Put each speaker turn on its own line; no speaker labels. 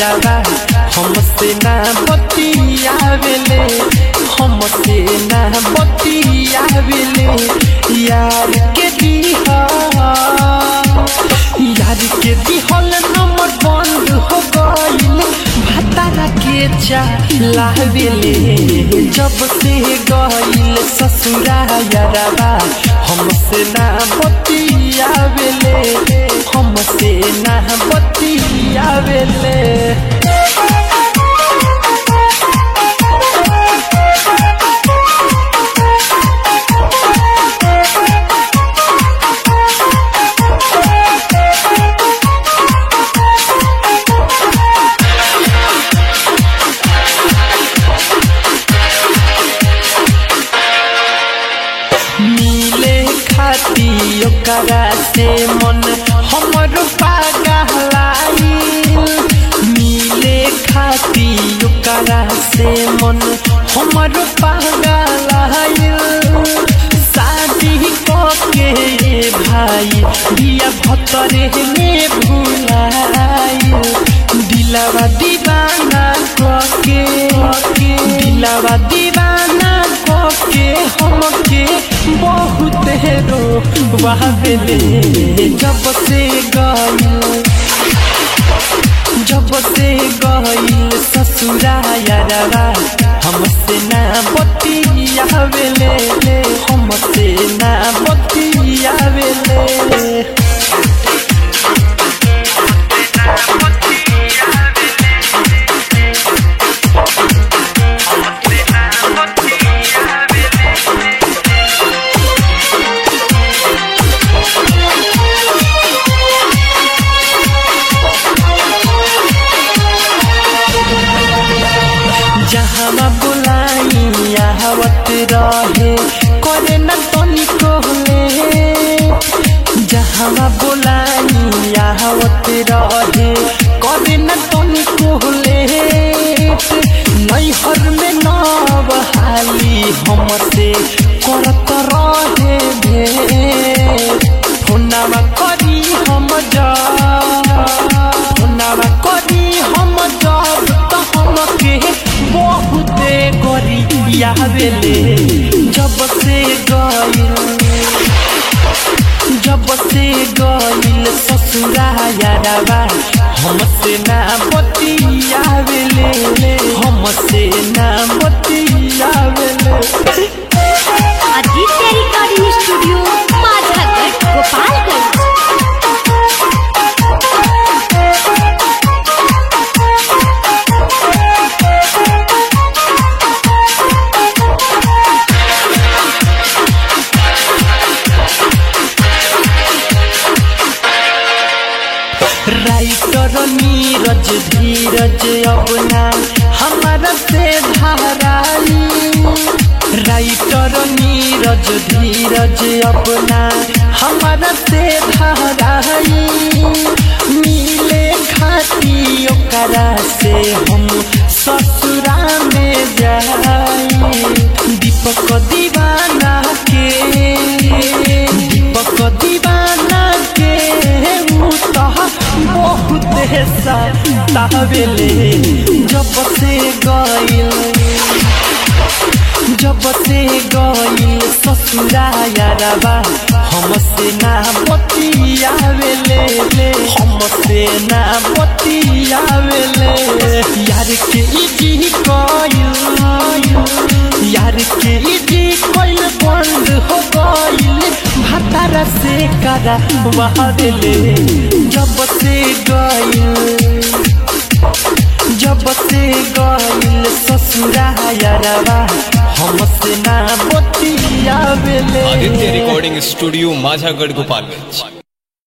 यारवा हमसे ना बतियावेले हमसे ना बतियावेले यार के दिहा यार के दिहल नंबर बंद हो गइल भतारा के चालावेले जब से गइल ससुरा यारवा हमसे ना बतियावेले हमसे ना बतियावेले मिले खाती ओकरा से मन हमर पागलाइल मिले खाती ओकरा से मन हमर पागलाइल शादी के भाई दिया भतरे में भुलाइल दिलवा दीवाना कके दिलवा दीवाना कके हमके बहुत रो बहावेले जब से गइल जब से गइल ससुरा यारवा हमसे ना बतियावेले हमसे ना बतियावेले जहाँ बुलाई आवत रहे करे न तनिको ले जहाँ बुलाई आवत रहे करे न तनिको ले नैहर में नव हाली हमसे करत रहे भेट फोनामा करी हम जा फोनामा करी हम जब त हमके बहुते करी यावेले जब से गइल जब से गइल ससुरा यारवा हमसे ना बतियावेले हमसे ना बतियावेले
Aditya recording studio Majhagarh Gopalganj
writer Neeraj Dheeraj अपना हमारा से धाराई राइटर नीरज धीरज अपना हमारा से धाराई मिले खाती ओकरा से हम ससुरा में जाई दीपक दीवाना के दीपक दीवाना के ऊ तह बहुत सतावेले जब से गइल जब से गइल ससुरा यारवा हमसे ना बतियावेले हमसे ना बतियावेले यार के इजी कइल यार के इजी कइल बंद हो गइल भातारा से करा बहावेले जब से गइल जब से गइल ससुरा यारवा हमसे ना बतियावेले
आदित्य रिकॉर्डिंग स्टूडियो माझागढ़ गोपालगंज